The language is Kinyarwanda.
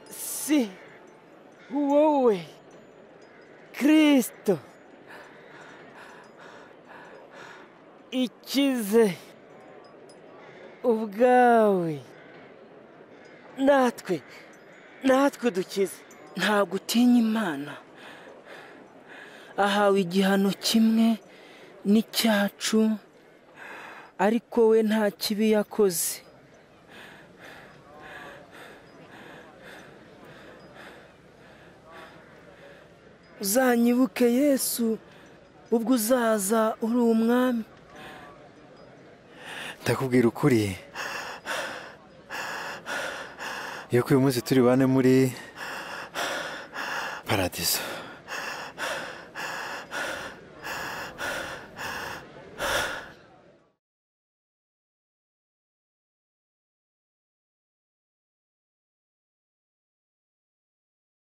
Sí. Wow. Kristo. Ikize. Ubwawe. Natwe. Natwe dukize. ntabwo utinya imana ahawe igihano kimwe n'icyacu ariko we nta kibi yakoze uzanyibuke yesu ubwo uzaza uri umwami ndakubwira ukuri yuko uyu munsi turi bane muri paradizo